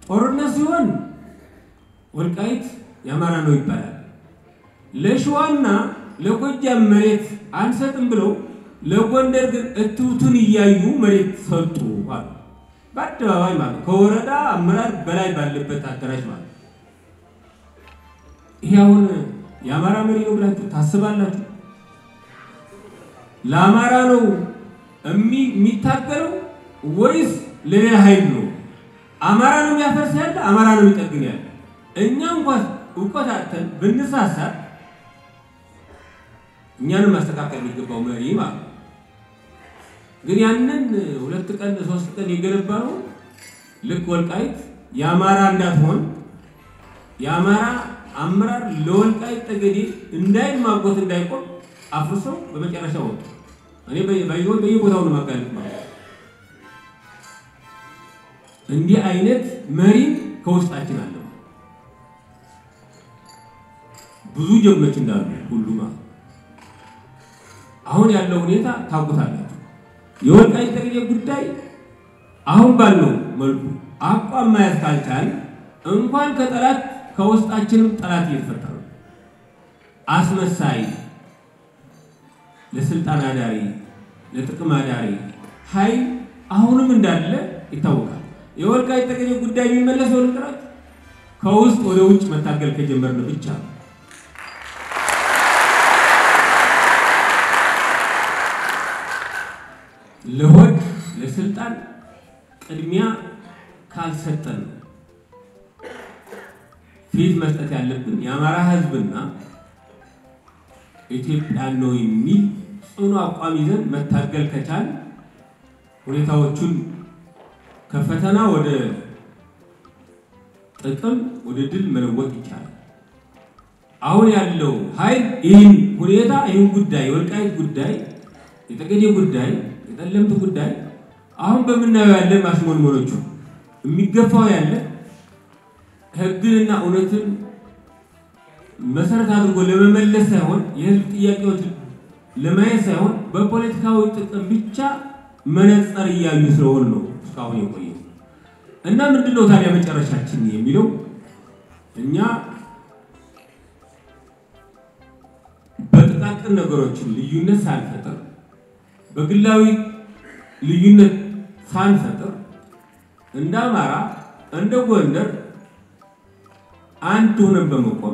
ጦርነት ሲሆን ወልቃይት የአማራ ነው ይባላል። ለሸዋና ለጎጃም መሬት አንሰጥም ብለው ለጎንደር ግን እትብቱን እያዩ መሬት ሰጡ አሉ። በአደባባይ ማለት ከወረዳ አመራር በላይ ባለበት አዳራሽ ማለት ይሄ አሁን የአማራ መሪ ነው ብላችሁ ታስባላችሁ? ለአማራ ነው የሚታገለው ወይስ ለሌላ ኃይል ነው? አማራ ነው የሚያፈርስ ያለ አማራ ነው የሚጠግን ያለ። እኛ እንኳን እውቀት አጥተን ብንሳሳት እኛንም ማስተካከል የሚገባው መሪ ማለት ነው። ግን ያንን ሁለት ቀን ሶስት ቀን የገነባ ነው ልክ ወልቃይት የአማራ እንዳትሆን የአማራ አመራር ለወልቃይት ጠገዴ እንዳይማጎት እንዳይቆም አፍርሰው በመጨረሻ ወጡ። እኔ ባይሆን በየቦታው ነው ማጋለጥ ማለት እንዲህ አይነት መሪም ከውስጣችን አለ። ብዙ ጀግኖች እንዳሉ ሁሉ ማለት አሁን ያለው ሁኔታ ታውቁታላችሁ። የወልቃይት ጠገዴ ጉዳይ አሁን ባለው መልኩ አቋም ማየት ካልቻል እንኳን ከጠላት ከውስጣችንም ጠላት እየተፈጠረ ነው። አስመሳይ፣ ለስልጣን አዳሪ፣ ለጥቅም አዳሪ ኃይል አሁንም እንዳለ ይታወቃል። የወልቃይት ጠገዴ ጉዳይ የሚመለሰው ልጥራት ከውስጥ ወደ ውጭ መታገል ከጀመርን ብቻ ነው። ለሆድ ለስልጣን ቅድሚያ ካልሰጠን ፊት መስጠት ያለብን የአማራ ሕዝብና ኢትዮጵያ ነው የሚል ጽኑ አቋም ይዘን መታገል ከቻል ሁኔታዎቹን ከፈተና ወደ ጥቅም ወደ ድል መለወጥ ይቻላል። አሁን ያለው ኃይል ይህን ሁኔታ ይህን ጉዳይ የወልቃይት ጉዳይ የጠገዴ ጉዳይ የጠለምት ጉዳይ አሁን በምናየው ያለ ማሽሞንሞኖቹ የሚገፋው ያለ ህግንና እውነትን መሰረት አድርጎ ለመመለስ ሳይሆን የህዝብ ጥያቄዎች ለማየት ሳይሆን በፖለቲካዊ ጥቅም ብቻ መነጸር እያዩ ስለሆን ነው እስካሁን የቆየው እና ምንድን ነው ታዲያ መጨረሻችን የሚለው እኛ በጥቃቅን ነገሮችን ልዩነት ሳንፈጥር በግላዊ ልዩነት ሳንፈጥር እንደ አማራ እንደ ጎንደር አንድ ሆነን በመቆም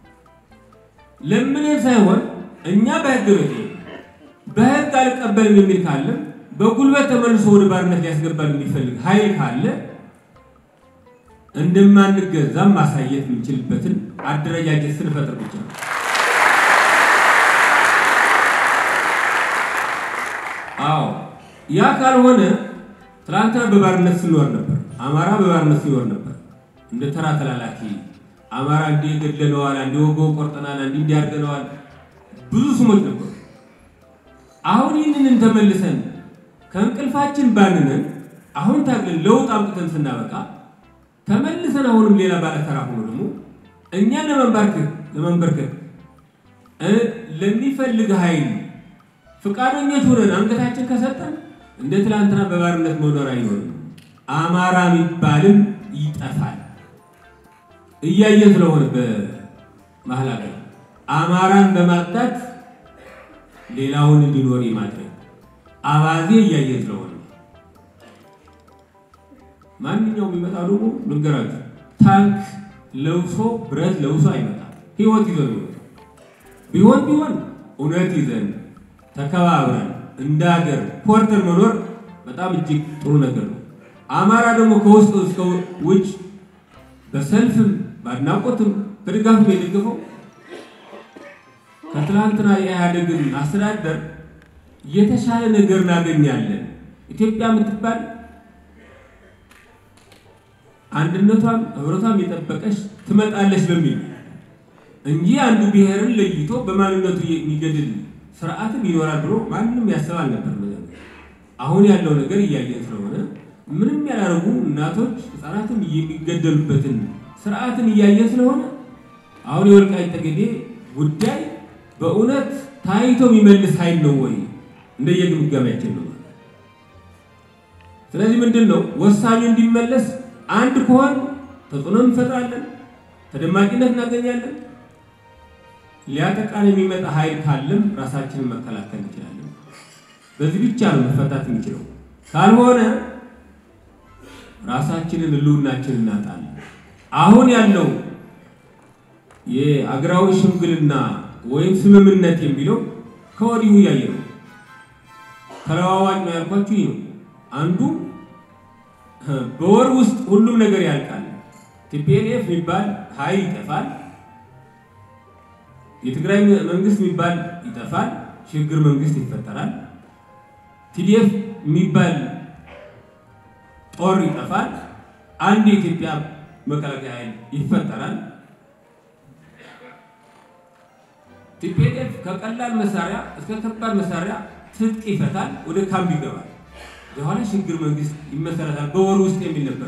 ለምን ሳይሆን እኛ በህግ ቤት በህግ አልቀበልም የሚል ካለም በጉልበት ተመልሶ ወደ ባርነት ሊያስገባል የሚፈልግ ኃይል ካለ እንደማንገዛም ማሳየት የምንችልበትን አደረጃጀት ስንፈጥር ብቻ ነው። አዎ ያ ካልሆነ ትናንትና በባርነት ስንኖር ነበር። አማራ በባርነት ሲኖር ነበር። እንደ ተራ ተላላኪ አማራ እንዲህ ገድለነዋል፣ እንዲህ ወገው ቆርጠናል፣ እንዲህ እንዲያርገነዋል ብዙ ስሞች ነበሩ። አሁን ይህንን ተመልሰን ከእንቅልፋችን ባንነን አሁን ታግለን ለውጥ አምጥተን ስናበቃ ተመልሰን አሁንም ሌላ ባለተራ ሆኖ ደግሞ እኛን ለመንበርከክ ለመንበርከክ ለሚፈልግ ኃይል ፈቃደኞች ሆነን አንገታችን ከሰጠን እንደ ትላንትና በባርነት መኖር አይኖርም። አማራ የሚባልም ይጠፋል። እያየ ስለሆነ በመሀል ሀገር አማራን በማጣት ሌላውን እንዲኖር የማድረግ አባዜ እያየ ስለሆነ ማንኛውም የሚመጣ ደግሞ ልንገራችሁ፣ ታንክ ለብሶ ብረት ለብሶ አይመጣም። ህይወት ይዞ ነው ቢሆን ቢሆን እውነት ይዘን ተከባብረን እንደ ሀገር ኮርተን መኖር በጣም እጅግ ጥሩ ነገር ነው። አማራ ደግሞ ከውስጥ እስከ ውጭ በሰልፍም በአድናቆትም በድጋፍም የደገፈው ከትላንትና የኢህአዴግን አስተዳደር የተሻለ ነገር እናገኛለን። ኢትዮጵያ የምትባል አንድነቷም ህብረቷም የጠበቀች ትመጣለች በሚል እንጂ አንዱ ብሔርን ለይቶ በማንነቱ የሚገድል ስርዓትም ይኖራል ብሎ ማንም ያስብ አልነበር። አሁን ያለው ነገር እያየን ስለሆነ ምንም ያላረጉ እናቶች ህፃናትም የሚገደሉበትን ስርዓትን እያየን ስለሆነ አሁን የወልቃይት ጠገዴ ጉዳይ በእውነት ታይቶ የሚመልስ ኃይል ነው ወይ? እንደየግምገማችን ነው። ስለዚህ ምንድን ነው ወሳኙ እንዲመለስ አንድ ከሆን ተጽዕኖ እንፈጥራለን፣ ተደማቂነት እናገኛለን። ሊያጠቃን የሚመጣ ኃይል ካለም ራሳችንን መከላከል እንችላለን። በዚህ ብቻ ነው መፈታት የሚችለው። ካልሆነ ራሳችንን ህልውናችንን እናጣለን። አሁን ያለው የአገራዊ ሽምግልና ወይም ስምምነት የሚለው ከወዲሁ እያየ ነው። ተለዋዋጭ ነው ያልኳችሁ ይህ ነው። አንዱ በወር ውስጥ ሁሉም ነገር ያልቃል። ቲፒኤልኤፍ የሚባል ኃይል ይጠፋል። የትግራይ መንግስት የሚባል ይጠፋል። ሽግግር መንግስት ይፈጠራል። ቲዲኤፍ የሚባል ጦር ይጠፋል። አንድ የኢትዮጵያ መከላከያ ኃይል ይፈጠራል። ቲፒኤልኤፍ ከቀላል መሳሪያ እስከ ከባድ መሳሪያ ትጥቅ ይፈታል፣ ወደ ካምፕ ይገባል። የኋላ ሽግግር መንግስት ይመሰረታል በወር ውስጥ የሚል ነበረ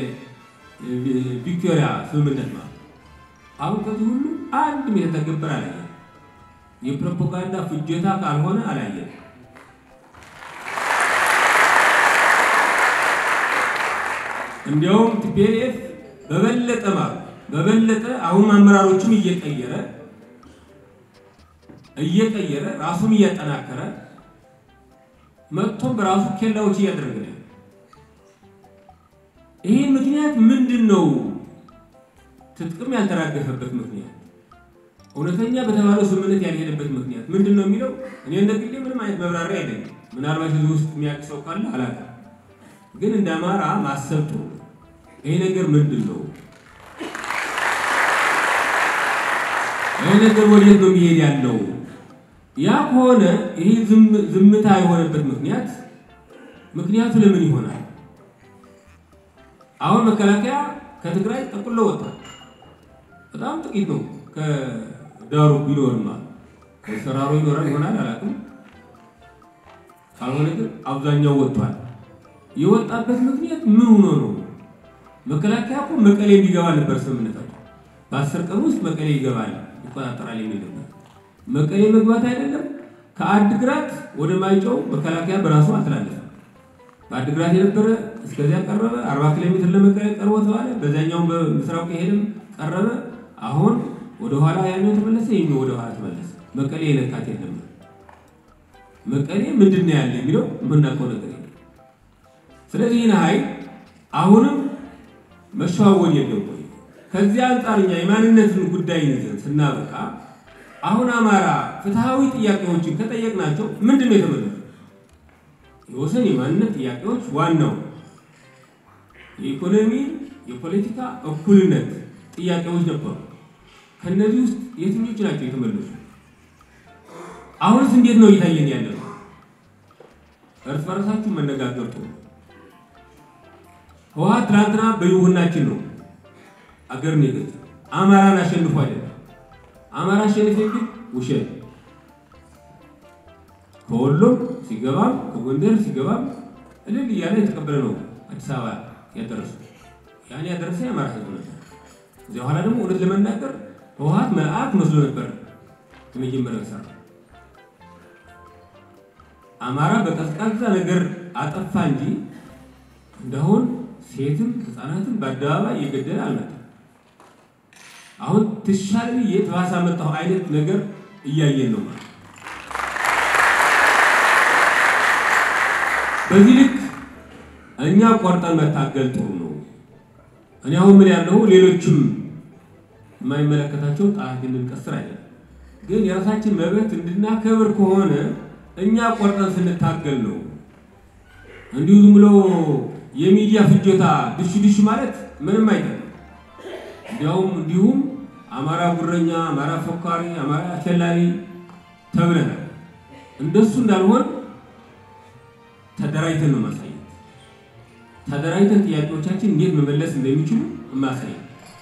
የቪክቶሪያ ስምምነት ማለት። አሁን ከዚህ ሁሉ አንድም የተተገበረ አላየን። የፕሮፓጋንዳ ፍጆታ ካልሆነ አላየን። እንዲያውም ቲፒኤልኤፍ በበለጠ ማለት በበለጠ አሁን አመራሮቹም እየቀየረ እየቀየረ ራሱም እያጠናከረ መጥቶም በራሱ ኬላዎች እያደረገ ነው። ይህ ምክንያት ምንድን ነው? ትጥቅም ያልተራገፈበት ምክንያት፣ እውነተኛ በተባለው ስምምነት ያልሄደበት ምክንያት ምንድን ነው የሚለው እኔ እንደ ግሌ ምንም አይነት መብራሪያ አይደለም። ምናልባት እዚህ ውስጥ የሚያውቅ ሰው ካለ አላውቅም። ግን እንደ አማራ ማሰብ ጥሩ ነው። ይሄ ነገር ምንድን ነው? ይህ ነገር ወዴት ነው የሚሄድ ያለው? ያ ከሆነ ይሄ ዝምታ የሆነበት ምክንያት ምክንያቱ ለምን ይሆናል? አሁን መከላከያ ከትግራይ ጠቅሎ ወጥቷል። በጣም ጥቂት ነው ከዳሩ ቢኖርማ ከሰራሮ ይኖራል ይሆናል አላውቅም። ካልሆነ ግን አብዛኛው ወጥቷል። የወጣበት ምክንያት ምን ሆኖ ነው? መከላከያ እኮ መቀሌ እንዲገባ ነበር ስምምነታቸው። በአስር ቀን ውስጥ መቀሌ ይገባል ይቆጣጠራል የሚል ነበር። መቀሌ መግባት አይደለም ከአድግራት ወደ ማይጨው መከላከያ በራሱ አልተላለፈም። በአድግራት የነበረ እስከዚያ ቀረበ። አርባ ኪሎ ሜትር ለመቀሌ ቀርቦ ተባለ። በዛኛው በምስራቅ ሄድም ቀረበ። አሁን ወደ ኋላ ያኛው ተመለሰ፣ ይሄኛው ወደ ኋላ ተመለሰ። መቀሌ የነካት የለም። መቀሌ ምንድን ነው ያለ የሚለው የምናውቀው ነገር የለም። ስለዚህ ይህን ኃይል አሁንም መሸዋወድ የለም ወይ? ከዚያ አንጻር እኛ የማንነትን ጉዳይ ይዘን ስናበቃ አሁን አማራ ፍትሐዊ ጥያቄዎችን ከጠየቅናቸው ምንድን ነው የተመለሱ? የወሰን የማንነት ጥያቄዎች ዋናው የኢኮኖሚ የፖለቲካ እኩልነት ጥያቄዎች ነበሩ። ከነዚህ ውስጥ የትኞቹ ናቸው የተመለሱ? አሁንስ እንዴት ነው እየታየን ያለ ነው? እርስ በርሳችሁ መነጋገር ጥሩ። ህወሓት ትናንትና በይሁናችን ነው አገርን የገዛ አማራን አሸንፎ አይደለም። አማራ አሸንፎ ግን ውሸት ከወሎም ሲገባም ከጎንደር ሲገባም እልል እያለ የተቀበለ ነው አዲስ አበባ ያደረሱ ያን ያደረሰ የአማራ ህዝብ ነበር። እዚያ በኋላ ደግሞ እውነት ለመናገር ህወሓት መልአክ መስሎ ነበር የመጀመሪያው ሰራ አማራ በቀዝቃዛ ነገር አጠፋ እንጂ እንደአሁን ሴትም ህፃናትን በአደባባይ እየገደለ አልመጣም። አሁን ትሻል ብዬ ተባሳ መጣሁ አይነት ነገር እያየን ነው ማለት በዚህ ልክ እኛ ቆርጠን መታገል ጥሩ ነው። እኔ አሁን ምን ያለው ሌሎችም የማይመለከታቸው ጣት እንድንቀስር አይደለም፣ ግን የራሳችን መብት እንድናከብር ከሆነ እኛ ቆርጠን ስንታገል ነው። እንዲሁ ዝም ብሎ የሚዲያ ፍጆታ ድሽ ድሽ ማለት ምንም አይጠቅም። እንዲያውም እንዲሁም አማራ ጉረኛ፣ አማራ ፎካሪ፣ አማራ አሸላሪ ተብለናል። እንደሱ እንዳልሆን ተደራጅተን ነው ማሳየት። ተደራጅተን ጥያቄዎቻችን እንዴት መመለስ እንደሚችሉ ማሳየት።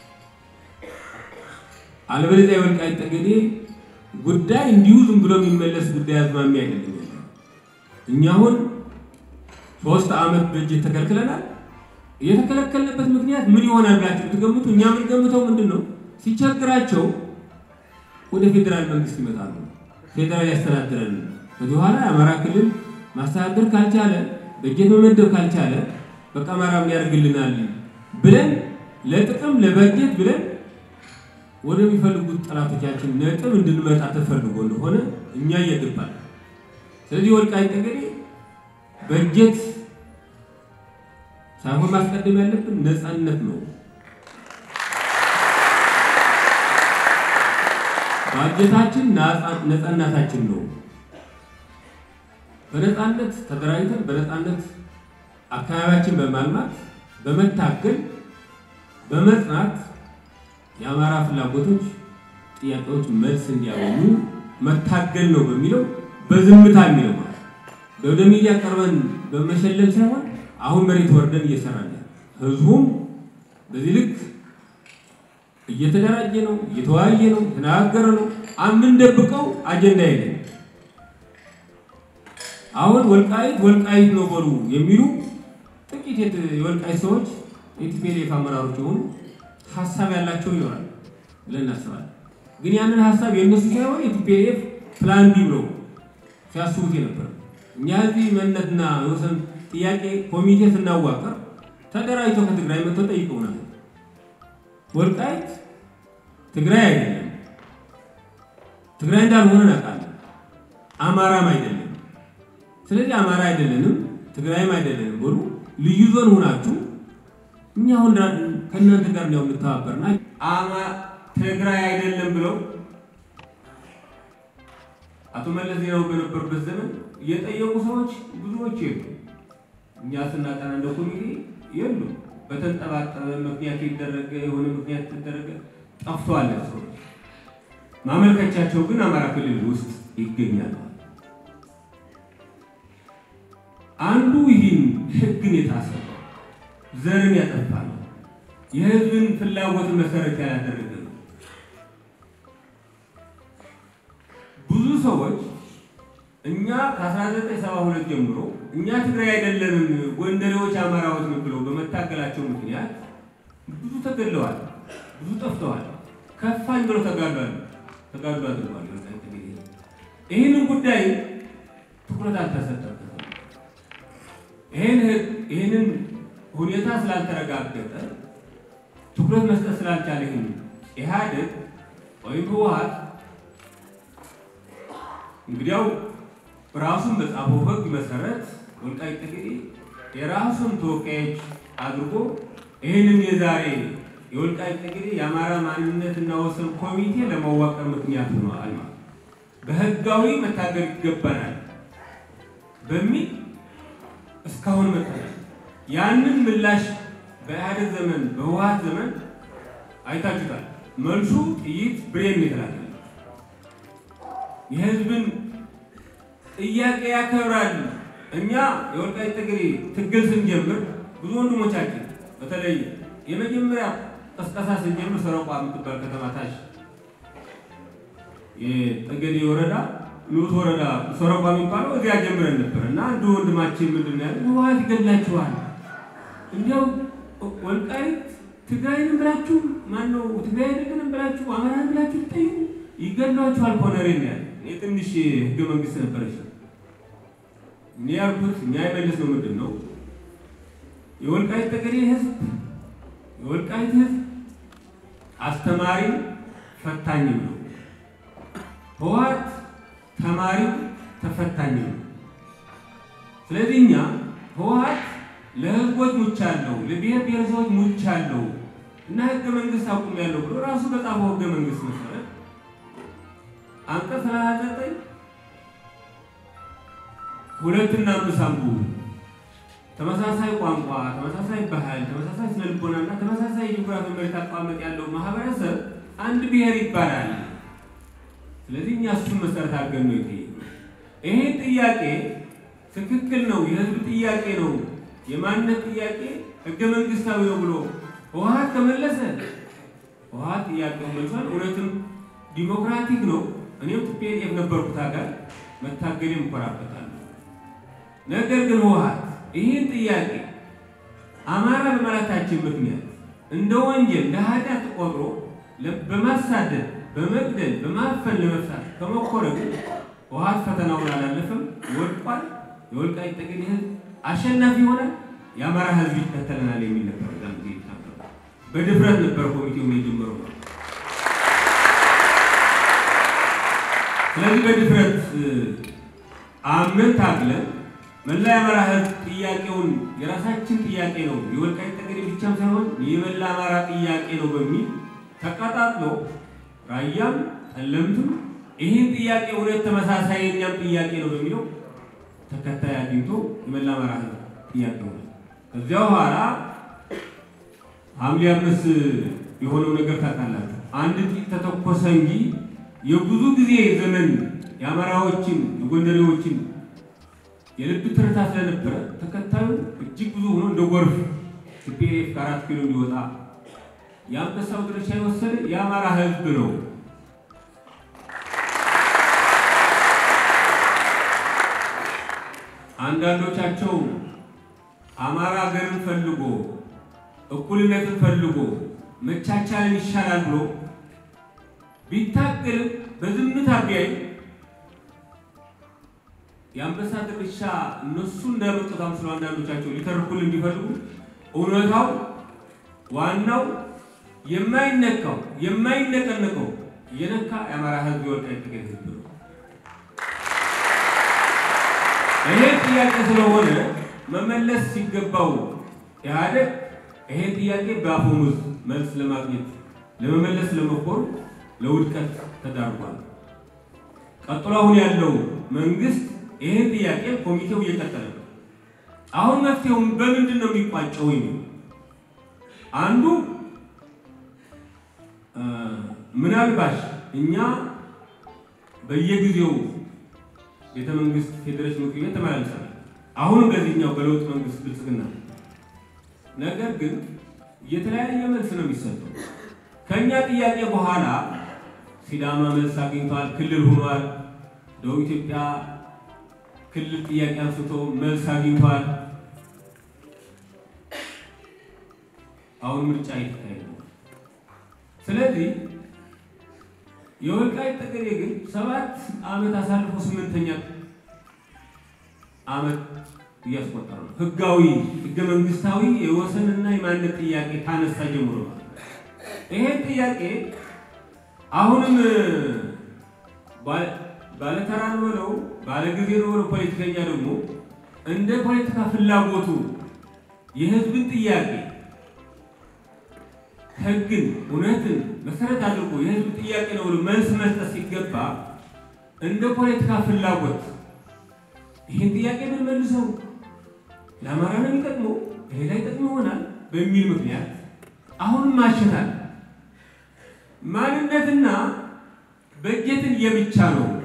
አለበለዚያ የወልቃይት ጠገዴ ጉዳይ እንዲሁ ዝም ብሎ የሚመለስ ጉዳይ አዝማሚያ አይደለም። እኛ አሁን ሶስት ዓመት በእጅ ተከልክለናል። የተከለከልንበት ምክንያት ምን ይሆናል ብላችሁ ብትገምቱ እኛ የምንገምተው ምንድን ነው? ሲቸግራቸው ወደ ፌዴራል መንግስት ይመጣሉ። ፌዴራል ያስተዳድረን። ከዚህ በኋላ የአማራ ክልል ማስተዳደር ካልቻለ በጀት መመደብ ካልቻለ በቃ አማራ ምን ያደርግልናል ብለን ለጥቅም ለበጀት ብለን ወደሚፈልጉት ጠላቶቻችን ነጥብ እንድንመጣ ተፈልጎ እንደሆነ እኛ እየገባል። ስለዚህ ወልቃይት ጠገዴ በጀት ሳይሆን ማስቀደም ያለብን ነፃነት ነው። ባጀታችን ነፃነታችን ነው። በነፃነት ተደራጅተን በነፃነት አካባቢያችን በማልማት በመታገል በመጽናት የአማራ ፍላጎቶች፣ ጥያቄዎች መልስ እንዲያገኙ መታገል ነው በሚለው በዝምታ የሚለው ማለት ወደ ሚዲያ ቀርበን በመሸለል ሳይሆን አሁን መሬት ወርደን እየሰራን ህዝቡም በዚህ ልክ እየተደራጀ ነው፣ እየተወያየ ነው፣ የተነጋገረ ነው። የምንደብቀው አጀንዳ የለም። አሁን ወልቃይት ወልቃይት ነው በሉ የሚሉ ጥቂት የወልቃይት ሰዎች የቲፒኤልኤፍ አመራሮች የሆኑ ሀሳብ ያላቸው ይኖራል ብለን እናስባለን። ግን ያንን ሀሳብ የእነሱ ሳይሆን የቲፒኤልኤፍ ፕላን ቢ ብለው ሲያስቡት የነበረ እኛ እዚህ መነትና የወሰን ጥያቄ ኮሚቴ ስናዋቀር ተደራጅተው ከትግራይ መጥተው ጠይቀውናል። ወልቃይት ትግራይ አይደለም፣ ትግራይ እንዳልሆነ እናውቃለን። አማራም አይደለም። ስለዚህ አማራ አይደለንም፣ ትግራይም አይደለንም ብሉ ልዩ ዞን ሆናችሁ እኛ አሁን ከእናንተ ጋር ነው የምንተባበርና አማ ትግራይ አይደለም ብለው አቶ መለስ ዜናው በነበሩበት ዘመን የጠየቁ ሰዎች ብዙዎች የሉ። እኛ ስናጠና እንደ ኮሚቴ የሉ። በተንጠባጠበ ምክንያት ይደረገ የሆነ ምክንያት ተደረገ ጠፍተዋል ሰዎች። ማመልከቻቸው ግን አማራ ክልል ውስጥ ይገኛሉ። አንዱ ይህን ህግን የጣሰ ዘርን ያጠፋ ነው። የህዝብን ፍላጎት መሰረት ያላደረገ ነው። ብዙ ሰዎች እኛ ከ1972 ጀምሮ እኛ ትግራይ አይደለንም ጎንደሬዎች አማራዎች ነው ብለው በመታገላቸው ምክንያት ብዙ ተገድለዋል፣ ብዙ ጠፍተዋል። ከፋኝ ብለው ተጋድሏል ተጋድሎ አድርጓል። ይህንን ጉዳይ ትኩረት አልተሰጠበትም። ይህንን ሁኔታ ስላልተረጋገጠ ትኩረት መስጠት ስላልቻለ ይህን ኢህአዴግ ወይም ህወሓት እንግዲያው ራሱን በጻፈው ህግ መሰረት ወልቃይት ጠገዴ የራሱን ተወካዮች አድርጎ ይህንን የዛሬ የወልቃይት ጠገዴ የአማራ ማንነትና ወሰን ኮሚቴ ለማዋቀር ምክንያት ሆነዋል ማለት በህጋዊ መታገል ይገባናል በሚል እስካሁን መጥተናል። ያንን ምላሽ በኢህአዴግ ዘመን በህወሓት ዘመን አይታችሁታል። መልሱ ጥይት ብሬን ይላል። የህዝብን ጥያቄ ያከብራል። እኛ የወልቃይት ጠገዴ ትግል ስንጀምር ብዙ ወንድሞቻችን በተለይ የመጀመሪያ ቀስቀሳ ስንጀምር ሰረቋ የምትባል ከተማ ታች የጠገዴ ወረዳ ንዑስ ወረዳ ሰረቋ የሚባለው እዚያ ጀምረን ነበር እና አንዱ ወንድማችን ምንድን ነው ያለ ህወሓት ይገድላችኋል፣ እንዲያው ወልቃይት ትግራይንም ብላችሁ ማነው ትግራይ አይደለንም ብላችሁ አማራን ብላችሁ ትጠይቁ ይገድሏችኋል። ኮነሬ ነው ያለ እኔ ትንሽ ህገ መንግስት ነበረች እኔ ያልኩት እኛ የመለስ ነው ምንድን ነው የወልቃይት ጠገዴ ህዝብ የወልቃይት ህዝብ አስተማሪ ፈታኝም ነው። ህወሓት ተማሪ ተፈታኝ ነው። ስለዚህ እኛ ህወሓት ለህዝቦች ሙቻለሁ፣ ለብሔር ብሔረሰቦች ሙቻለሁ እና ህገ መንግስት አቁሜያለሁ ብሎ ራሱ በጻፈው ህገ መንግስት መሰረት አንቀጽ ሰላሳ ዘጠኝ ሁለትና አምስት አንብቡ። ተመሳሳይ ቋንቋ፣ ተመሳሳይ ባህል፣ ተመሳሳይ ስነልቦና እና ተመሳሳይ የጂኦግራፊ መሬት አቀማመጥ ያለው ማህበረሰብ አንድ ብሔር ይባላል። ስለዚህ እኛ እሱን መሰረት አድርገን ነው ይሄ ይሄ ጥያቄ ትክክል ነው፣ የህዝብ ጥያቄ ነው፣ የማንነት ጥያቄ ህገ መንግስታዊ ነው ብሎ ህወሓት ከመለሰ ህወሓት ጥያቄው መልሷል። እውነትም ዲሞክራቲክ ነው። እኔም ቲፒኤልኤፍ ነበርኩት ሀገር መታገል እኮራበታለሁ። ነገር ግን ህወሓት ይህን ጥያቄ አማራ በማለታችን ምክንያት እንደ ወንጀል እንደ ኃጢአት ቆጥሮ በማሳደድ በመግደል በማፈን ለመፍታት ከሞከረ ግን ህወሓት ፈተናውን አላለፈም፣ ወድቋል። የወልቃይት ጠገዴ ህዝብ አሸናፊ ይሆናል፣ የአማራ ህዝብ ይከተለናል የሚል ነበር። ዛን ጊዜ በድፍረት ነበር ኮሚቴውን የጀመረው። ስለዚህ በድፍረት አምነን ታግለን መላ የአማራ ሕዝብ ጥያቄውን የራሳችን ጥያቄ ነው የወልቃይት ጠገዴ ብቻም ሳይሆን የመላ አማራ ጥያቄ ነው በሚል ተቀጣጥሎ ራያም ጠለምትም ይህን ጥያቄ እውነት ተመሳሳይ የኛም ጥያቄ ነው በሚለው ተከታይ አግኝቶ የመላ አማራ ሕዝብ ጥያቄ ሆነ። ከዚያ በኋላ ሐምሌ አምስት የሆነው ነገር ታውቃላችሁ። አንድ ጥይት ተተኮሰ እንጂ የብዙ ጊዜ ዘመን የአማራዎችን የጎንደሬዎችን የልብ ትርታ ስለነበረ ተከታዩ እጅግ ብዙ ሆኖ እንደ ጎርፍ ቲፒኤልኤፍ ከአራት ኪሎ እንዲወጣ የአንበሳው ድርሻ የወሰደ የአማራ ህዝብ ነው። አንዳንዶቻቸው አማራ ሀገርን ፈልጎ እኩልነትን ፈልጎ መቻቻልን ይሻላል ብሎ ቢታገልም በዝምታ ቢያይ የአንበሳ ድርሻ እነሱ እንዳመጡት አምስሎ አንዳንዶቻቸው ሊተርኩልን ቢፈልጉ እውነታው ዋናው የማይነካው የማይነቀነቀው የነካ የአማራ ህዝብ የወልቃይት ጠገዴ ህዝብ ነው። ይሄ ጥያቄ ስለሆነ መመለስ ሲገባው ኢህአዴግ ይሄን ጥያቄ በአፈሙዝ መልስ ለማግኘት ለመመለስ ለመኮር ለውድቀት ተዳርጓል። ቀጥሎ አሁን ያለው መንግስት ይህን ጥያቄ ኮሚቴው እየቀጠለ ነው። አሁን መፍትሄው በምንድን ነው የሚቋጨው? አንዱ ምናልባሽ እኛ በየጊዜው ቤተ መንግስት ፌዴሬሽን ምክር ቤት ተመላልሰናል። አሁንም በዚህኛው በለውጥ መንግስት ብልጽግና ነገር ግን የተለያየ መልስ ነው የሚሰጠው። ከእኛ ጥያቄ በኋላ ሲዳማ መልስ አግኝቷል፣ ክልል ሆኗል። ደቡብ ኢትዮጵያ ክልል ጥያቄ አንስቶ መልስ አግኝቷል። አሁን ምርጫ እየተካሄደ ነው። ስለዚህ የወልቃይት ጠገዴ ግን ሰባት ዓመት አሳልፎ ስምንተኛ ዓመት እያስቆጠረ ነው። ህጋዊ ህገ መንግስታዊ የወሰንና የማንነት ጥያቄ ካነሳ ጀምሮ ይሄን ጥያቄ አሁንም ባለተራ ነው ብለው ባለጊዜ ነው ብለው ፖለቲከኛ ደግሞ እንደ ፖለቲካ ፍላጎቱ የህዝብን ጥያቄ ህግን፣ እውነትን መሰረት አድርጎ የህዝብ ጥያቄ ነው ብሎ መልስ መስጠት ሲገባ እንደ ፖለቲካ ፍላጎት ይህን ጥያቄ ብንመልሰው ለአማራ ነው የሚጠቅመው፣ ሌላ ይጠቅም ይሆናል በሚል ምክንያት አሁንም ማሸታል ማንነትና በጀትን የብቻ ነው